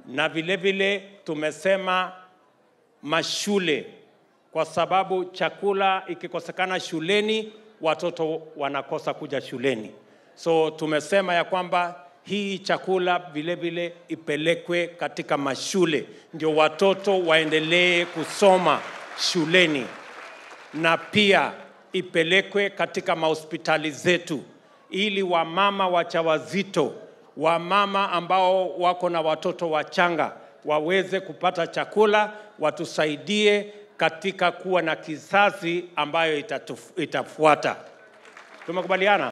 na vile vile tumesema mashule, kwa sababu chakula ikikosekana shuleni watoto wanakosa kuja shuleni. So tumesema ya kwamba hii chakula vile vile ipelekwe katika mashule, ndio watoto waendelee kusoma shuleni, na pia ipelekwe katika mahospitali zetu, ili wamama wajawazito, wamama ambao wako na watoto wachanga waweze kupata chakula, watusaidie katika kuwa na kizazi ambayo itatu, itafuata. Tumekubaliana?